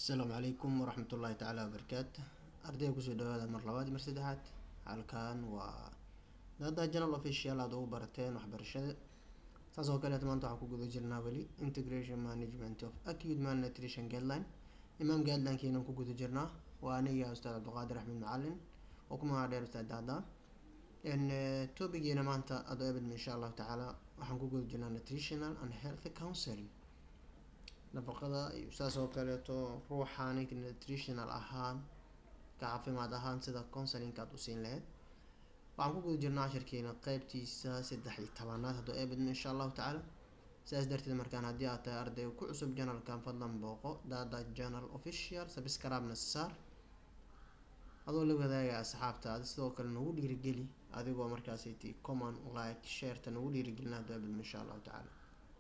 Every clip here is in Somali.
asalaamu calaykum waraxmat ullaahi tacaala wabarakaatu ardayga kusoo dhawaada mar labaad iyo mar saddexaad halkan waa dada general official aada ugu barateen waxbarashada saas oo kaleet maanta waxaan ku guda jirnaa weli integration management of acute malnutrition guideline imaam guidelinekeenan ku guda jirnaa waa aniga ustaad cabdiqaadir axmed macalin oo ku magaca dheer ustaad dacda topigeena maanta adoo ebed insha allahu tacaala waxaan ku guda jirnaa nutritional and health counseling nafaqada iyo saas oo kaleeto ruuxaani nutritional ahaan ka caafimaad ahaan sida counselinka aad usiin lahayd waxaan ku guda jirnaa cashirkeena qeybtiisa saddex iyo tobanaad haddoo eebadmo insha allahu tacaala sidaas darteed markaan haddii aad tahay arday ku cusub janalkan fadlan booqo dada janal official sabscribe-na saar adoo la wadaaga asxaabtaada sidoo kale nagu dhiirigeli adigoo markaasiti common like shareta nagu dhiirigelina haddoo eebadmo insha allahu tacaala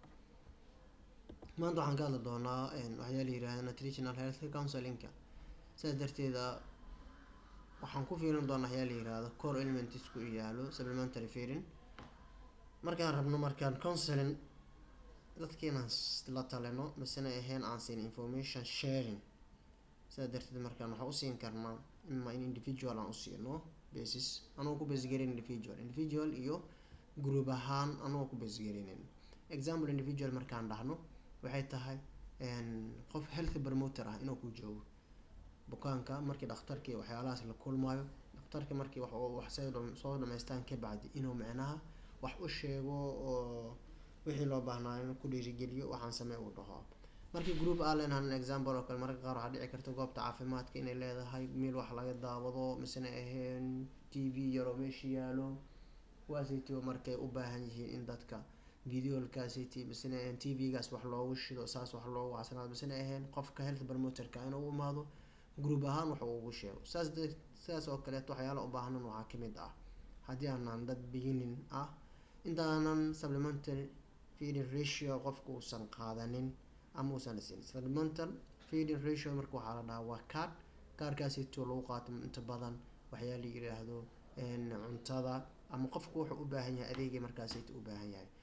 maanta waxaan ka hadli doonaa waxyaa la yirahda nutritional health counselinka sidaas darteeda waxaan ku fiirin doonaa waxyaa la yirahdo core elements ku yaalo supplementary feeding markaan rabno markaan counseling dadka inaan la talino masena ahayn aan siin information sharing sidaas darteed markaan waxaan usiin karnaa ima in individual aan usiino basis anagoo ku basgarin individual individual iyo group ahaan anagoo ku basgarinin example individual markaan dhahno waxay tahay qof health promoter ah inuu ku joogo bukaanka markii dhakhtarkii waxyaalahaas la kulmayo dhakhtarka markii wax soo dhamaystaan ka bacdi inuu micnaha wax u sheego oo wixii loo baahnaayo inuu ku dhiirigeliyo waxaan samey uu dhaho markii group allen han example oo kale mararka qaar waxaa dhici karta goobta caafimaadka inay leedahay meel wax laga daawado misena ahayn t v yaroo meesha yaalo kuwaasayto markay u baahan yihiin in dadka videolkaasiti misena ahayn t v-gaas wax loogu shido saas wax loogu casanaado misena ahayn qofka health promoterka inuu u imaado group ahaan wax ugu sheego saas sidaas oo kaleeto waxyaala u baahnan waxaa kamid ah haddii aanan dad beginning ah intaanan supplementary feeding ratio qofka uusan qaadanin ama uusan dhisin supplemental feeding ratio marka waxaa la dhahaa waa card kaarkaasito lagu qaato inta badan waxyaa la yiraahdo cuntada ama qofku wuxuu u baahan yahay adeegay markaasita u baahan yahay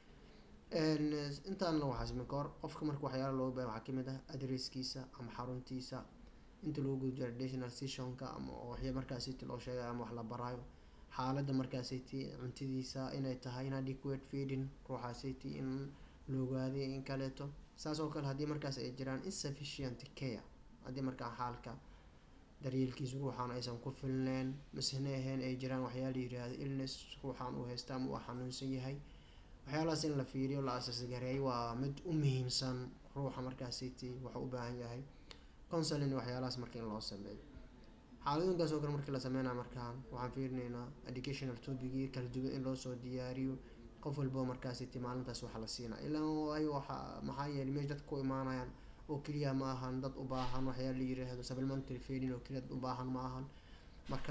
intaana waxaasmi ka hor qofka marka waxyaala looga baahan waxaa kamid ah adresskiisa ama xaruntiisa inta lagu guda jiro additional sessionka ama waxya markaasiti loo sheegay ama wax la baraayo xaaladda markaasiti cuntadiisa inay tahay inadequate feeding ruuxaasiti in la ogaaday in kaleeto saas oo kale haddii markaas ay jiraan insufficient care haddii markaa xaalka daryeelkiisa ruuxaan aysan ku filneyn misena ahayn ay jiraan waxyaa la yiraahdo illness ruuxaan uu haysta ama uu xanuunsan yahay waxyaalahaas in la fiiriyo la asasgareey waa mid u muhiimsan ruuxa markaasiti waxuu u baahan yahay counseling waxyaalahaas marka in loo sameeyo xaaladooyinkaas oo kale markii la sameynaya markaan waxaan fiirinaynaa educational topicii kala duwan in loosoo diyaariyo qof walbo markaasiti maalintaas waxa la siinaa ilaa waayo waxa maxaa yeelay meesha dadka ku imaanayaan oo keliya ma ahan dad u baahan waxyaa la yiraahdo supplementary feeding oo keliya dad u baahan ma ahan marka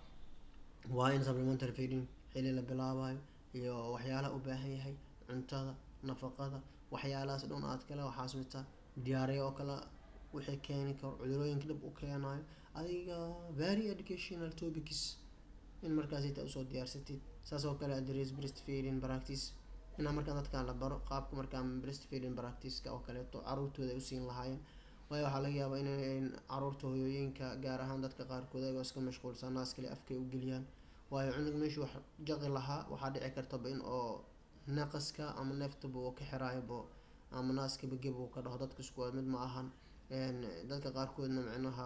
waa in supplementary feeding xili la bilaabayo iyo waxyaalaha u baahan yahay cuntada nafaqada waxyaalahaas dhan aad kale waxaas mita diyaariya oo kale wixii keeni karo cudurooyinka dhib u keenayo adiga very educational topics in markaas ita usoo diyaarsatid saas oo kale address breast feeding practice inaa markaan dadkaan la baro qaabka markaan breast feeding practice-ka oo kaleeto caruurtooda ay usiin lahaayeen waayo waxaa laga yaabaa inay caruurta hoyooyinka gaar ahaan dadka qaarkood ayagoo iska mashquulsan naas kale afkay u geliyaan waayo cunug meeshuu wax jaqi lahaa waxaa dhici kartaba in oo naqaska ama neeftaba uu ka xiraayobo ama naaskaba geb uu ka dhaho dadka isku mid ma ahan dadka qaarkoodna micnaha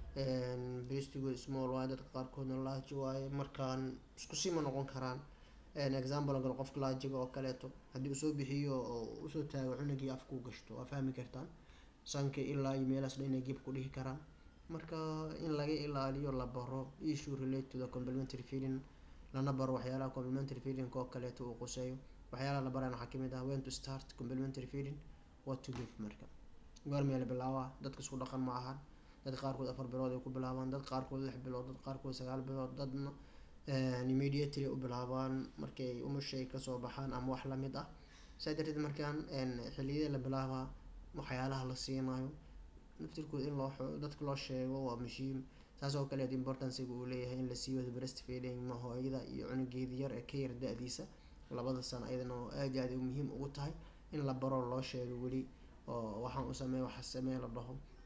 bristigood small waaye dadka qaarkoodna laaji waaye markaan isku sima noqon karaan example gal qofka laajiga oo kaleeto haddii usoo bixiyo oo usoo taago cunugii afka u gashto waa fahmi kartaan sanka ilaa iyo meelaas dhan inay geb ku dhihi karaan marka in laga ilaaliyo la baro issue relate to the complementary feeding lana baro waxyaalaha complementary feeding oo kaleeto uu quseeyo waxyaalaha la baraan waxaa kamid ah when to start complementary feeding what to give marka goormee la bilaabaa dadka isku dhaqan ma ahan dad qaarkood afar bilood ay ku bilaabaan dad qaarkood lix bilood dad qaarkood sagaal bilood dadna immediately u bilaabaan markay umushay kasoo baxaan ama wax lamid ah saa darteed markaan xiliyada la bilaabaa waxyaalaha la siinayo naftirkood in loo dadka loo sheego waa muhiim saas oo kaleet importanciga uu leeyahay in la sii wado breast feeding ma hooyada iyo cunugeeda yar ee ka yar da-diisa labada sano ayadana oo aad aad muhiim ugu tahay in la baro loo sheego weli oo waxaan u sameey waxa samee la dhaho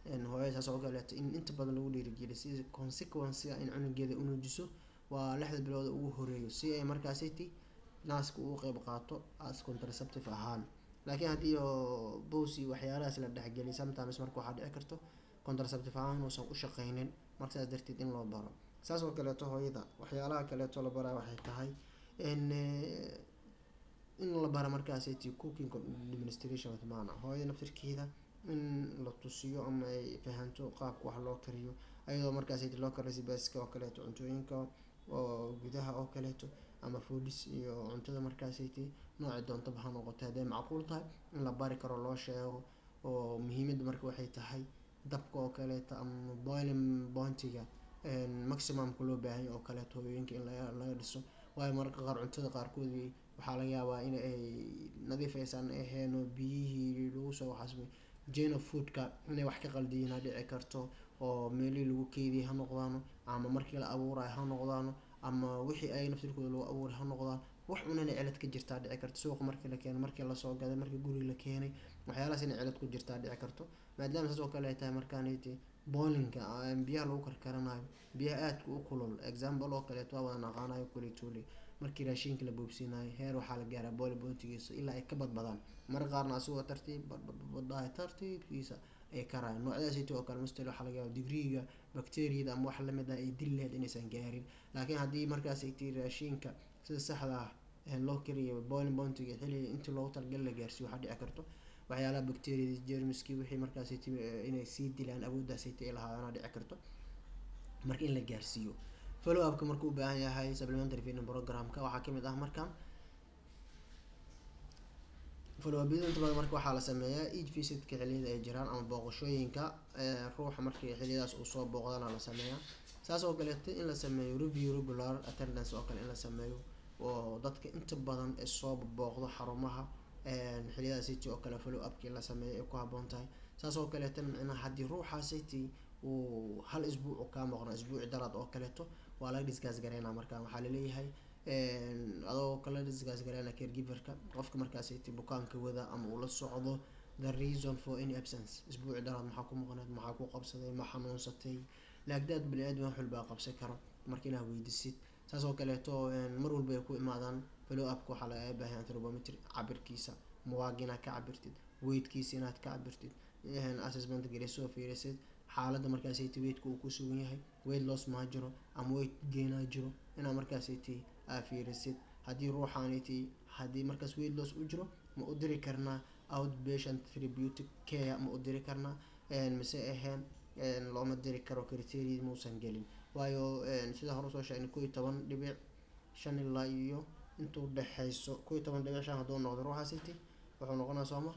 hooyada saas oo kaleeto in inta badan lagu dhiirigeliyo si consequencega in cunugeeda u nuujiso waa lixda bilooda ugu horeeyo si ay markaasiti naaska ugu qeyb qaato as contraceptive ahaan laakiin haddii oo bows iyo waxyaalahaas la dhexgeliy sometimes marka waxaa dhici karto contraceptive ahaan inuusan u shaqeynin marka saas darteed in loo baro saas oo kaleeto hooyada waxyaalaha kaleeto la baraa waxay tahay in in la bara markaasiti cooking administration with mana hooyada naftirkeeda in la tusiyo ama ay fahanto qaabka wax loo kariyo ayadoo markaasiti loo karo recipeska oo kaleeto cuntooyinka oo gudaha oo kaleeto ama foodis iyo cuntada markaasiti noocii doontaba ha noqoto hadday macquul tahay in la bari karo loo sheego oo muhiimadda marka waxay tahay dabka oo kaleeto ama boiling pointiga maximumka loo baahanya oo kaleeto hooyooyinka in laga laga dhiso waayo mararka qaar cuntada qaarkood waxaa laga yaabaa in ay nadiif aysan ahayn oo biyihii lagu soo xasmay jane foodka inay wax ka qaldiyiin ha dhici karto oo meelihii lagu keediyay ha noqdaano ama markii la abuurayo ha noqdaano ama wixii ay naftirkooda lagu abuuray ha noqdaan wax un inay cilad ka jirtaa dhici karto suuqa markii la keenay markii lasoo gaday markii guriga la keenay waxyaalahaas inay cilad ku jirtaa dhici karto maadaama saas oo kale ay tahay markaaniti boolinka biyaha lagu karkaranayo biyaha aadka u kulul example oo kaleeto waa wada naqaanayo kulituuli markii raashinka la boobsiinayo heer waxaa la gaaraa booli boontigiisa ilaa ay ka badbadaan marka qaarna asigoo tartiib badbadbadahay tartiibkiisa ay karaayan noocyadaasiti oo kale mustel waxaa laga yaaba digriiga bacteriyada ama wax lamid ah ay dil laheyd inaysan gaarin laakiin haddii markaas ay tii raashinka sida saxda ah loo kariyo boiling bountiga xilliga intii loogu talagal la gaarsiiyo waxaa dhici karto waxyaalaha bacteriyada jermiski wixii markaas inay sii dilaan awooddaasiti ay lahaadana dhici karto marka in la gaarsiiyo follow upka markuu u baahan yahay supplementary feeding programka waxaa kamid ah markan follow up inta badan marka waxaa la sameeyaa each visitka xilliyada ay jiraan ama booqashooyinka ruuxa markii xilliyadaas uu soo booqdana la sameeyaa saas oo kaleeto in la sameeyo review regular attendance oo kale in la sameeyo oo dadka inta badan ee soo booqdo xarumaha xilliyada city oo kale follow upkii la sameeyo ay ku haboon tahay saas oo kaleeto micnaha haddii ruuxa city uu hal isbuuc kaa maqno isbuuci daraad oo kaleeto waa laga disgaas gareynaa markaan waxaa laleeyahay adoo kala disgaas gareyna caregiverka qofka markaas city bukaanka wada ama uu la socdo the reason for any absence isbuuci daraad maxaa ku maqneed maxaa ku qabsaday ma xanuunsatay laagdaad bani aadam wax walbaa qabsan karo marka inaad weydisid saas oo kaleeto mar walba ay ku imaadaan follow upka waxaa laga baahan anthropometry cabirkiisa muwaag inaad ka cabirtid weydkiisa inaad ka cabirtid assessment geli soo fiirisid xaaladda markaasayt weydka uu ku sugan yahay weyd loss maa jiro ama weyd geenaa jiro inaad markaasayt aa fiirisid haddii ruuxaaniti haddii markaas weyd loss u jiro ma u diri karnaa outpatient therapeutic care ma u diri karnaa mise ahayn looma diri karo criteria muusan gelin waayo sida hore usoo sheegnay ko iyo toban dhibic shan ilaa iyo inta udhexeyso ko iyo toban dhibic shan hadduu noqdo ruuxaasiti wuxuu noqonaa sooma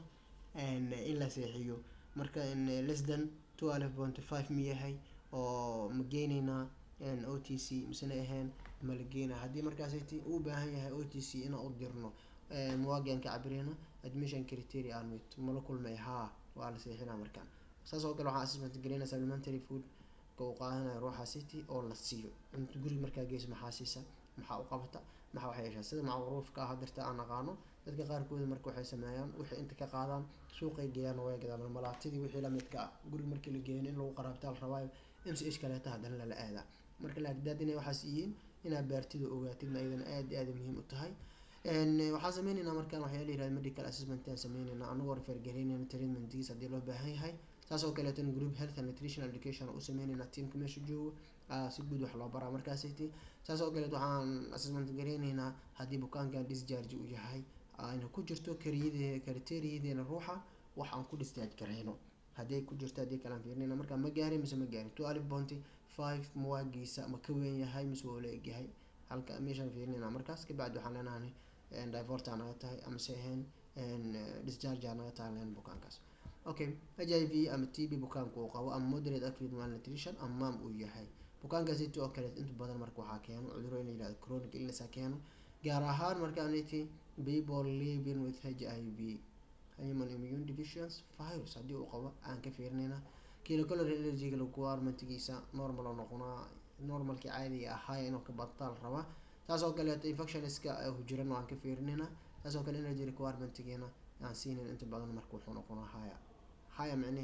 in la seexiyo marka less than twelve pointy five ma yahay oo ma geeneynaa o t c misena ahayn ma la geenaa haddii markaasiti uu baahan yahay o t c inaan u dirno muwaagian ka cabireyna admission criteria aan mit mala kulmay haa waa la seexinaa markaan saas oo kale waxaa assessment gelina supplementary food ka uu qaadanayo ruuxa city oo la siiyo cunto guriga markaa geyso maxaa siisa maxaa u qabata maxaa wax yeeshaa sida macruufka ah hadirta aan naqaano dadka qaarkooda marka waxay sameeyaan waxay inta ka qaadaan suuqay geeyaan way gadaan malaatidii wixii lamidka ah guriga markii la geeyin in lagu qaraabtaal rabaayo m c h kaleeta haddana lala aadaa marka laagdaad inay waxaas yihiin inaad baartida ogaatidna ayadana aad iyo aad muhiim u tahay waxaan sameyneynaa markaan waxyaa la yirahda medical assessment aan sameyneynaa anagoo refergaraynayna treatmentigiis haddii loo baahan yahay saas oo kaleeto group health and nutrition education u sameyneynaa teamka meesha joogo si guud wax loo baraa markaasiti saas oo kaleeto waxaan assessment gareyneynaa haddii bukaankan discharge uu yahay ayna ku jirto kariyade kriteeriyadeena ruuxa wax aan ku discharge gareyno haddii ku jirto haddii kalaan fiirinayna markaa ma gaarin mise ma gaarin two alif bounty five muwaagiisa ma ka weyn yahay mise waa la egyahay halka meeshaan fiirinayna markaas kabacdi waxaan leenahay divorta naga tahay amase ahayn discharge naga tahay leen bukaankaas okay h i v ama t b bukaanka uu qabo ama moderate acute malnutrition ama maam uu yahay bukaankaasiti oo kale inta badan marka waxaa keeno cuduro in la yihahdo chronic illness keeno gaar ahaan markaaniti people living with h i v human immune deficiency virus haddii uu qabo aan ka fiirinayna kilocalory allergiga requirementigiisa normal oo noqonaa normalkii caadiga ahaaya inuu ka badtaal rabaa taas oo kaleeto infectionska hujiran aan ka fiirinayna taas oo kale energy requirementigiina aan siinayn inta badan marka wuxuu noqonaa haya haya micnaheeda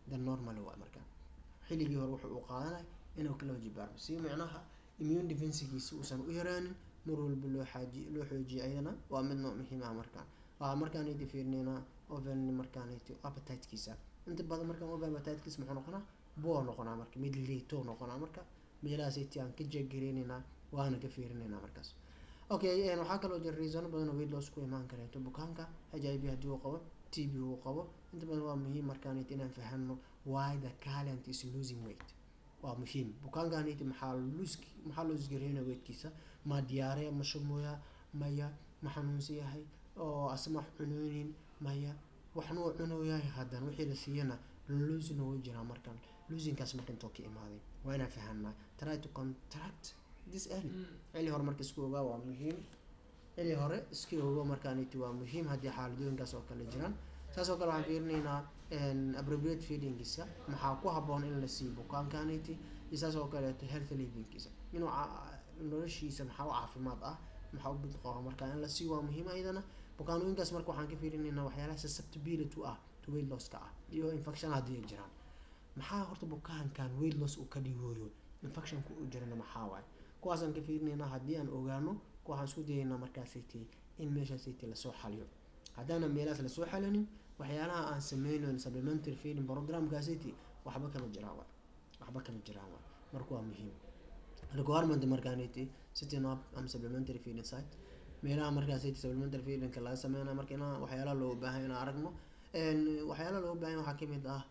the normal waa markaan xilligii hore wuxuu uu qaadanay inuu kala wajibaarmo si micnaha immune defensigiisa uusan u yaraanin mar walba loo xaaji loo xoojiyo ayadana waa mid noo muhiim ah markaan waxaa markaanaydi fiirinaynaa oven markaanaydi appetitekiisa inta badan markaan oven appetitekiisa muxuu noqonaa buu noqonaa marka mid liito noqonaa marka meelahaasaytii aan ka jeegareynaynaa waana ka fiirinaynaa markaas okay waxaa kaloo jira reasono badan oo weight loss ku imaan kareeto bukaanka h i v haddii uu qabo t b uu qabo inta badan waa muhiim markaanaydi inaan fahano why the calent is losing weight waa muhiim bukaankaanaydi maxaa lus maxaa loo isgareynaya weydkiisa ma diyaaraya ma shumooya maya ma xanuunsan yahay oo asma wax cunoonin maya waxna uu cunooyahay haddana wixii la siiyana losing way jiraa markan losingkaas marka intoo ka imaaday waa inaan fahanaa try to contract this early xilli hore marka isku ogaa waa muhiim xilli hore iska ogo markaaniti waa muhiim haddii xaaladooyinkaas oo kale jiraan saas oo kale waxaan fiirinaynaa appropriate feedingkiisa maxaa ku habboon in la siiyo bukaankaaniti iyo saas oo kaleeto health livingkiisa inuu noloshiisa maxaa u caafimaad ah maxaa u bid qaba marka in la siiyo waa muhiim ayadana bukaanooyinkaas marka waxaan ka fiirinaynaa waxyaalaha susceptibility ah to weight losska ah iyo infection haddii ay jiraan maxaa horta bukaankan weight loss uu ka dhigooyo infectionku u jirana maxaa waaye kuwaasaan ka fiirinaynaa haddii aan ogaano waxaan isku dayaynaa markaasaytii in meeshaasaytii lasoo xaliyo haddaanan meelahaas lasoo xalinin waxyaalaha aan sameynayn supplementary feeding programkaasaytii waxba kama jiraan waay waxba kama jiraan waay marka waa muhiim requirement markaanaytii sitting up ama supplementary feeding site meelaha markaasaytii supplementary feedingka laga sameynaya marka inaa waxyaalaha looga baahan inaan aragno waxyaalaha looga baahan waxaa kamid ah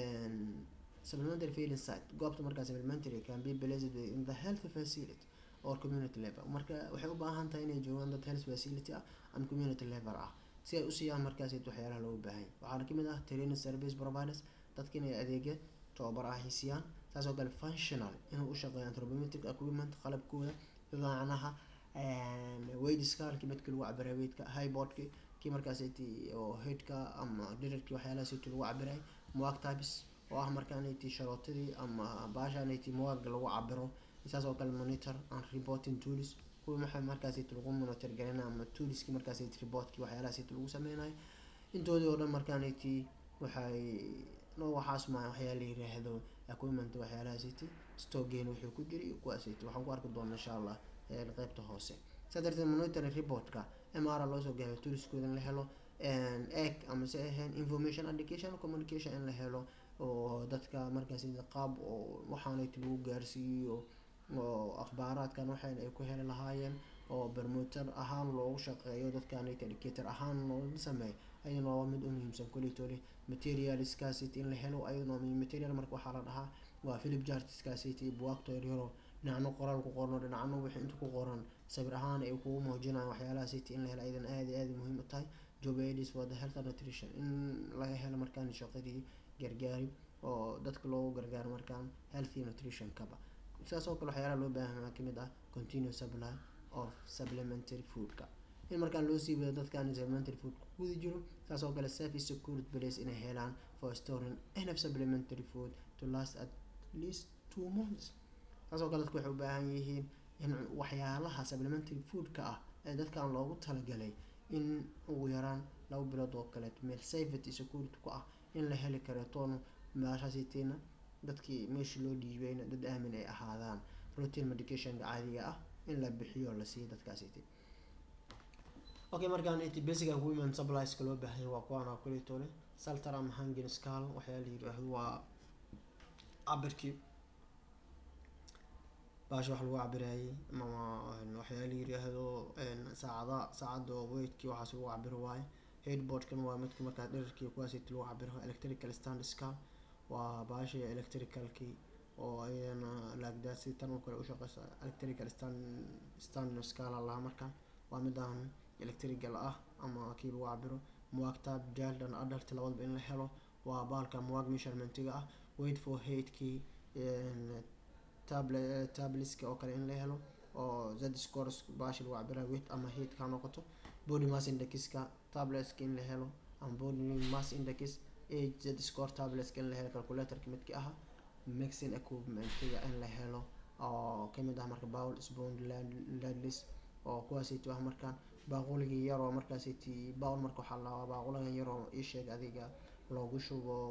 supplementary feeding site goobta markaa supplementary can be placed in the health facility or community level marka waxay u baahan tahay inay joogaan dad health facility ah ama community level ah si ay u siiyaan markaas waxyaalaha loogu baahan waxaana kamid ah training service providers dadka inay adeegya tababar ah siiyaan saas oo kale functional inuu u shaqeeyo anthropometric equipment qalabkooda macnaha weightka halkii midka lagu cabiray weightka highboardki kii markaas oo headka ama dhirarkii waxyaalahaas lagu cabiray muag types oo ah markaanaytii sharootadii ama baashaanaytii muwaaga lagu cabiro saas oo kale monitor and reporting tools kuwii maxay markaasayt lagu monitor garanayo ama toolskii markaasayt reportkii waxyaalahaasayt lagu sameynayo intoodii oo dhan markaanaytii waxay no waxaas ma waxyaa la yiraahdo equipment waxyaalahaasayt stogain wuxuu ku jira iyo kuwaasayt waxaan ku arki doonaa insha allah qeybta hoose saa darteed monitoring reportka mr loosoo gaabiyo toolskooda in la helo egg ama se ahayn information education communication in la helo oo dadka markaas qaab oo waxaanayt lagu gaarsiiyo oo akhbaaraadkan waxayn ay ku heli lahaayeen oo bermuter ahaan loogu shaqeeyo dadkanayt educator ahaan looga sameeyo ayadana waa mid u muhiimsan koleytole materialskaasiti in la helo ayadana material marka waxaa la dhahaa waa philip jartiskaasiti buwaagto yaryaro dhinacno qoraal ku qorno dhinacno wixii inta ku qoran sawir ahaan ay kugu muujinayaan waxyaalaha city in la helo ayadana aada iyo aada muhiim u tahay job aids for the health and nutrition in laga helo markaan shaqadii gargaari oo dadka loogu gargaaro markaan healthy nutrition kaba sidaas oo kale waxyaalaha loo baahan waxaa kamid ah continuous supply of supplementary foodka in markaan loo sii wado dadkaan supplementary food ku guda jiro saas oo kale safe is secured place inay helaan for storing enough supplementary food to last at least two months saas oo kale dadku waxay u baahan yihiin in waxyaalaha supplementary foodka ah ee dadkan loogu talagalay in ugu yaraan laba bilood oo kaleeto meel safety security ku ah in la heli kareetoona meeshaasitiina dadkii meeshii loo dhiibayna dad aamin ay ahaadaan routine medicationka caadiga ah in la bixiyo la siiyo dadkaasiti okay markaan it basic equipment supplieska loo baahanya waa kuwaana kuleetole salter ama hangin scal waxyaa la yiraahdo waa cabirkii baasha wax lagu cabirayay ama waxyaa la yiraahdo saacada saacada oo weigtkii waxaas lagu cabiro waaye headboardkan waa midka markaa dherarkii kuwaasiti lagu cabiro electrical stand scal waa baasha electricalkii oo ayadana laagdaasi tan oo kale ushaqeysa electrical stand stand scala lahaa markaan waa midaan electrical ah ama kii lagu cabiro muwaagta child and adult labadaba in la helo waa baalka muwaag measurementga ah wait for heigtkii table tableska oo kale in la helo oo z scores baashi lagu cabira weight ama height ka noqoto body mass indexka tableska in la helo ama body mass index age z score tableska in la helo calculatorka midki aha mixing equipmentga in la helo oo kamid ah marka bowl spoon ladlis oo kuwaasiti ah markaan baaquligii yaroo markaasiti bowl marka waxaa lahaa baaquligan yaroo isheeg adiga loogu shubo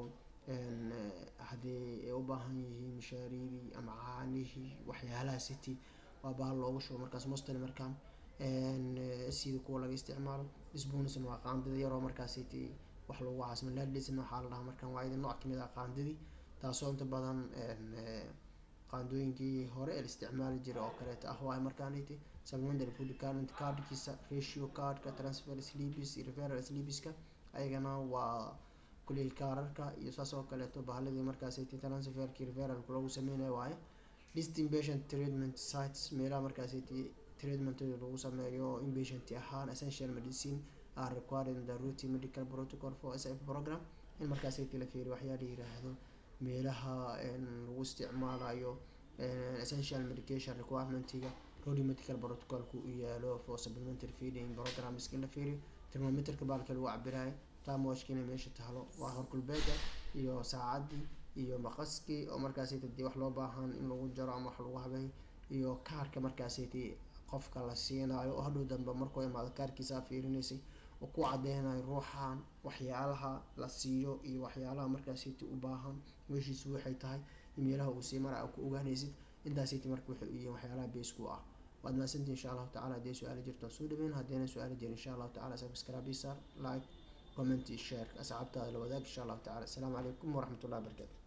haddii ay u baahan yihiin mishaariyadii ama caanihii waxyaalaha city waa bahal loogu shubo markaas mostly markaan sida kuwa laga isticmaalo spoonsna waa qaandada yaroo markaas city wax lagu caasmo ladisna waxaa la dhahaa markaan waa idin nooc kamid ah qaandadii taasoo inta badan qaandooyinkii hore ee la isticmaali jiray oo kaleeto ah waayo markaaniti supplementary food current cardkiisa ratio cardka transfer sleeps referral sleepska ayagana waa kuley kaararka iyo saas oo kaleeto bahaladii markaasiti transferkii referralka lagu sameynayo waaye list inpatient treatment sites meelaha markaasiti treatmentada lagu sameeyo inpatient ahaan essential medicine are required in the routine medical protocol for sf program in markaasiti la fiiriyo waxyaa la yiraahdo meelaha lagu isticmaalayo essential medication requirementiga rodi medical protocolku u yaalo for supplementary feeding programs in la fiiriyo thermometerka baalka lagu cabirayo tamwashkina meesha tahlo waa horkulbeega iyo saacadii iyo maqaskii oo markaasiti dii wax loo baahan in lagu jaro ama wax lagu habeeyo iyo kaarka markaasiti qofka la siinayo oo hadhow dambe markuu imaado kaarkiisa fiirinaysay oo ku cadeynayo ruuxan waxyaalaha la siiyo iyo waxyaalaha markaasiti u baahan meeshiisu waxay tahay meelaha uu sii mara ku ogaanaysid intaasiti marka waxay u yihiin waxyaalaha beesku ah waad mahadsantii insha allahu tacala haddii su-aala jirto soo dhaweyn haddayna su-aala jirin insha allahu tacala subscribe sar like comment share asxaabtaada la wadaag insha allahu tacala asalaamu calaykum waraxmatullahi wabarakatu